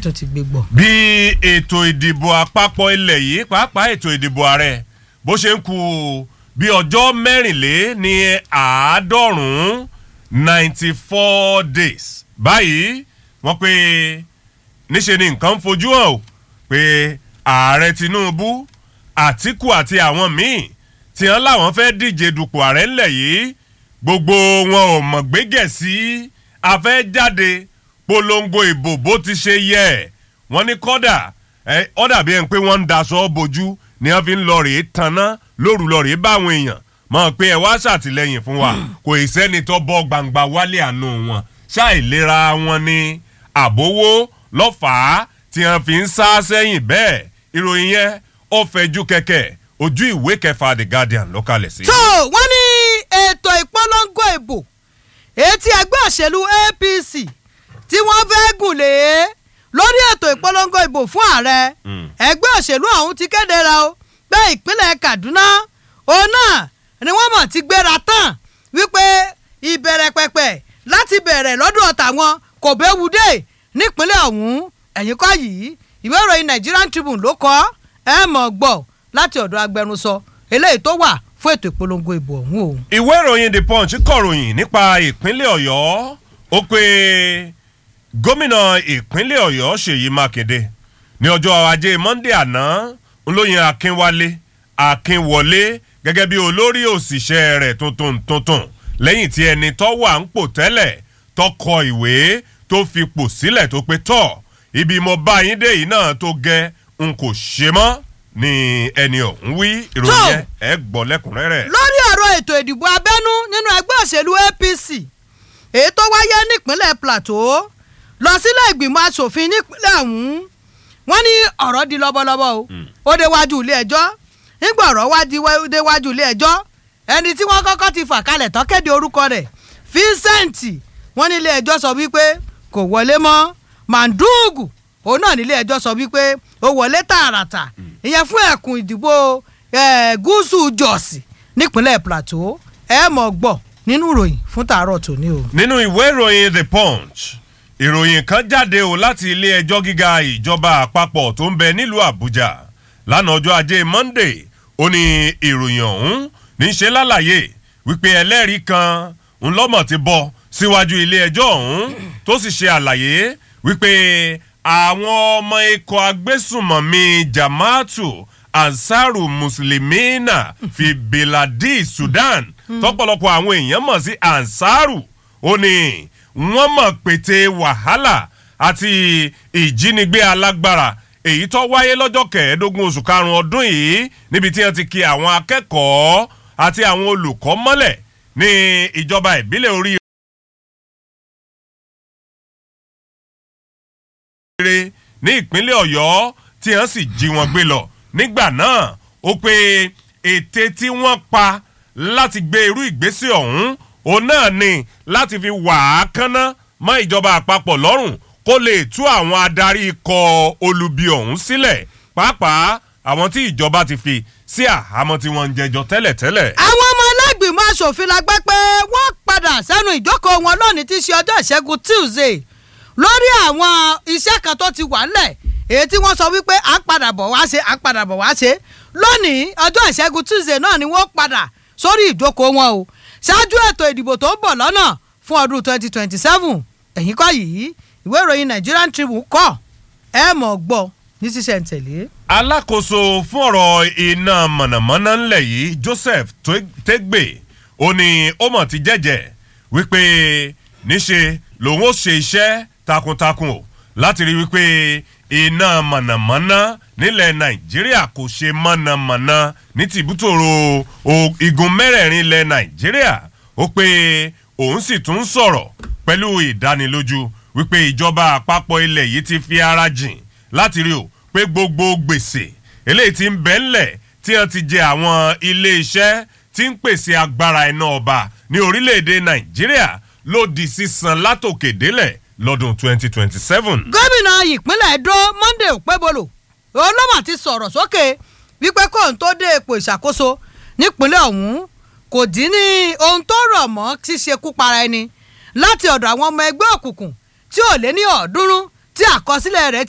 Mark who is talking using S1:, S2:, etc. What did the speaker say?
S1: tó ti gbé gbọ́.
S2: bí ètò ìdìbò àpapọ̀ ilẹ̀ yìí pàápàá ètò ìdìbò ààrẹ bó ṣe ń ku bí ọjọ́ mẹ́rìnlé ní àádọ́rùn-ún ninety four days báyìí wọ́n pé níṣe ni nǹkan ń fojú hàn o pé ààrẹ tinubu àtìkù àti àwọn míì tí wọ́n láwọn fẹ́ díje dupò ààrẹ ńlẹ̀ yìí gbogbo wọn ò mọ̀ gbégẹ̀ sí afẹ́jáde polongo ìbò bó ti ṣe yẹ wọ́n ní kọ́dà ọ́ dàbí ẹni pé wọ́n ń daṣọ bojú ni wọ́n fi ń lọ rèé tanná lóru lọ rèé báwọn èèyàn mọ̀ pé ẹ wá ṣàtìlẹ́yìn fún wa kò ì sẹ́ni tó bọ́ gbangba wálé àánú wọn ṣàìlera wọn ni àbówó lọ́fàá tí wọ́n fi ń sá sẹ́yìn bẹ́ẹ̀ ìròyìn yẹn ó fẹjú kẹ̀kẹ́ ojú ìwé kẹfà the guardian ló kalẹ̀ sí.
S1: tó wọ́n ní ètò ìpolongo ìbò etí ẹgbẹ́ òṣèlú apc tí wọ́n fẹ́ gùn lé lórí ètò ìpolongo ìbò fún ààrẹ ẹgbẹ́ òṣèlú ọ̀hún ti kéde ra o pé ìpínlẹ̀ kaduna òun náà ni wọ́n mọ̀ ti gbéra tán wípé ìbẹ̀rẹ̀ pẹ̀pẹ̀ láti bẹ̀rẹ̀ lọ́dún tàwọn kò béwu dé nípínlẹ̀ ọ̀hún ẹ̀yìn kọ́ yìí ìwé ìròyìn nigerian tribune ló kọ́ ẹ mọ̀ gbọ́ láti ọ̀dọ̀ agbẹnusọ eléyìí tó wà fún ètò ìpolongo ìbò ọ̀hún o.
S2: ìwé ìròyìn the punch kọ̀ròyìn nípa ìpínlẹ̀ ọ̀yọ́ ó pé gómìnà ìpínlẹ̀ ọ̀yọ́ ṣèyí mákindé ní ọjọ́ ajé monde àná ńlọyìn akínwálé akínwọlé gẹ́gẹ́ bí olórí òṣìṣẹ́ rẹ̀ tuntun tuntun lẹ́yìn tí ẹni tó wà ń pò tẹ́lẹ̀ tó kọ ìwé tó fi pò sílẹ̀ tó pé tọ̀ ibi mo bá yín dé yìí náà tó gẹ́ n kò ṣe mọ́ ni ẹni ọ̀hún wí ìròyìn yẹn ẹ gbọ́ lẹ́kùnrẹ́rẹ́.
S1: lórí ọ̀rọ̀ ètò ìdìbò abẹ́nú nínú ẹgbẹ́ òṣèlú apc èyí tó wáyé nípínlẹ̀ plateau lọ sílé ìgbìmọ̀ asòfin nípínlẹ̀ ọ̀hún wọ́n ní ọ̀rọ̀ di lọ́bọ̀lọ́bọ̀ o ó déwájú ilé ẹjọ́ nígbà ọ̀rọ̀ wá déwájú ilé ẹjọ́ ẹni tí wọ́n kọ́kọ́ ti fà kalẹ̀ tán kéde orúkọ rẹ̀ vincent wọ́n ní ilé ẹjọ́ sọ wípé kò wọlé mọ́ mandugu òun náà nílé ẹjọ́ sọ wípé ó wọlé tààràtà ìyẹn fún ẹkùn ìdìbò gúúsù jọ̀sì nípínlẹ̀ plateau ẹ mọ̀ gbọ́ nínú ìròyìn fún tàárọ̀ tòní o.
S2: nínú ìwé ìròyìn the punch ìròyìn kan jáde o láti ilé ẹjọ́ gíga ìjọba àpapọ̀ tó ń bẹ nílùú àbújá lánàá ọjọ́ ajé monday ó ní ìròyìn ọ̀hún ní í ṣe lálàyé wípé ẹlẹ́rìí kan ńlọ́mọ̀ ti bọ́ síwájú ilé ẹjọ́ ọ̀hún tó sì ṣe àlàyé wípé àwọn ọmọ ikọ̀ agbésùmọ̀mí jamaatu ansaru muslimina fi biladi sudan tọpọlọpọ àwọn èèyàn mọ̀ sí ansaru ó ní wọ́n mọ̀ pété wàhálà àti ìjínigbé alágbára èyí tó wáyé lọ́jọ́ kẹẹ̀ẹ́dógún oṣù karùn-ún ọdún yìí níbi tí wọ́n ti ki àwọn akẹ́kọ̀ọ́ àti àwọn olùkọ́ mọ́lẹ̀ ní ìjọba ìbílẹ̀ orí rere ní ìpínlẹ̀ ọ̀yọ́ tí wọ́n sì jí wọn gbé lọ nígbà náà ó pé ète tí wọ́n pa láti gbé irú ìgbésẹ̀ ọ̀hún òun náà ni láti fi wà á kánná mọ́ ìjọba àpapọ̀ lọ́rùn kó lè tú àwọn adarí ikọ̀ olubi ọ̀hún sílẹ̀ pàápàá àwọn tí ìjọba ti fi sí àhámọ́ tí wọ́n ń jẹjọ tẹ́lẹ̀tẹ́lẹ̀.
S1: àwọn ọmọ ẹlẹ́gbìmọ̀ asòfin la gbẹ́ pé wọ́n padà sẹ́nu ìjókòó wọn lónìí tí í ṣe ọjọ́ ìṣẹ́gun tuesday lórí àwọn iṣẹ́ kan tó ti wà ńlẹ̀ èyí tí wọ́n sọ wípé à ń padà bọ̀ wá ṣe à ń padà bọ̀ wá ṣe lónìí ọjọ́ ìṣẹ́gun tuesday náà ni wọ́n padà sórí ìjókòó wọn o ṣáájú ètò ìdìbò tó ń bọ̀ lọ́nà fún ọdún twenty twenty seven ẹ̀yìn kọ́ yìí ìwé ìròyìn nigerian tribune kọ́ ẹ mọ̀ gbọ́ ní sísẹ̀ntẹ̀lé.
S2: alákòóso fún ọ̀rọ̀ iná mọ̀nàmọ́ná ńlẹ̀ yìí joseph tẹ́gbẹ̀ ó ní ó mọ̀ ti jẹ́jẹ́ wípé níṣe lòun ó ṣe iṣẹ́ takuntakun o láti rí wípé iná mọ̀nàmọ́ná nílẹ̀ nàìjíríà kò ṣe mọ̀nàmọ́ná ní tìbútòrò igun mẹ́rẹ̀ẹ̀rin ilẹ̀ nàìjíríà ó pé òun sì tún sọ̀rọ̀ pẹ̀lú ìdánilójú wípé ìjọba àpapọ̀ ilẹ̀ yìí ti fi ara jìn láti rí o pé gbogbo gbèsè eléyìí ti ń bẹ́ ńlẹ̀ tí wọ́n ti jẹ àwọn ilé-iṣẹ́ tí ń pèsè agbára iná ọba ní orílẹ̀-èdè nàìjíríà ló di sísan látòkè délẹ̀ lọ́dún 2027.
S1: gómìnà ìpínlẹ̀ edo monday òpébolo olómà ti sọ̀rọ̀ sókè wípé kóun tó dé ipò ìṣàkóso nípínlẹ̀ ọ̀hún kò dín ní ohun tó rọ̀ mọ́ ṣíṣekú para ẹni láti ọ̀dọ̀ àwọn ọmọ ẹgbẹ́ òkùnkùn tí ò lé ní ọ̀ọ́dúnrún tí àkọsílẹ̀ rẹ̀